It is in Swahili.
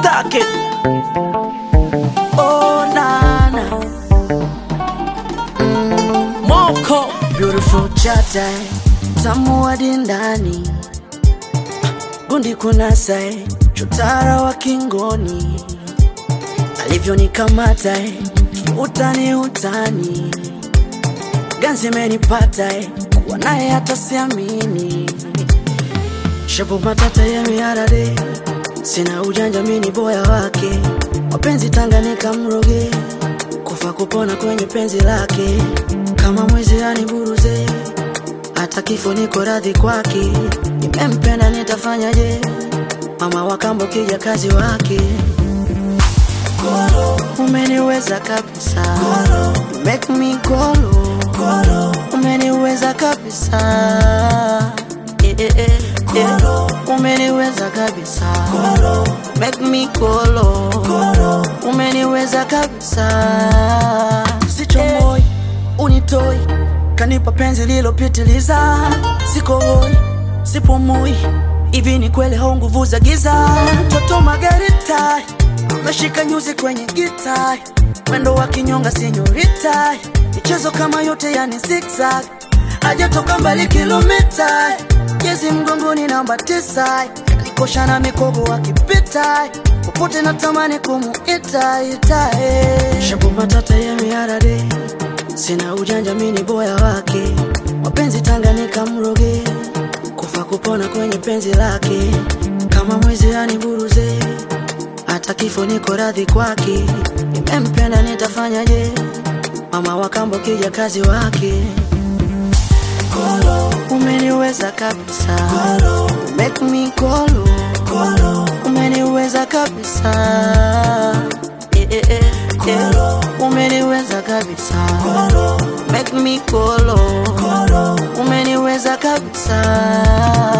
Stack it. Oh, nana. Mm, Moko. Beautiful chata. Tamu hadi ndani. Gundi kunasa. Chotara wa kingoni. Alivyonikamata. Utani utani. Ganzi menipata. Kuwa naye hata siamini. Shabu matata ya miarade Sina ujanja mini boya wake Mapenzi Tanganyika mroge Kufa kupona kwenye penzi lake Kama mwizi aniburuze Hata kifo niko radhi kwake Nimempenda nitafanyaje Mama wa kambo kija kazi wake Umeniweza kabisa You Make me golo Umeniweza kabisa Eh, eh, eh, eh. Umeniweza kabisa Make me golo Umeniweza kabisa Sichomoi unitoi Kanipa penzi lilopitiliza Siko hoi sipumui Hivi ni kweli hau nguvu za giza Mtoto Margarita Ameshika nyuzi kwenye gita Mwendo wa kinyonga senyorita Michezo kama yote yani zigzag Hajatoka mbali kilomita Jezi mgongoni namba tisa Nikosha na mikogo akipita Popote natamani kumuita ita eh. Shabu matata ya miarade Sina ujanja mini boya wake Mapenzi Tanganyika mroge Kufa kupona kwenye penzi lake Kama mwizi aniburuze Hata kifo niko radhi kwake Nimempenda nitafanyaje Mama wa kambo kija kazi wake Umeniweza kabisa Make me golo Umeniweza kabisa eh, eh, eh, eh. Umeniweza kabisa Make me golo Umeniweza kabisa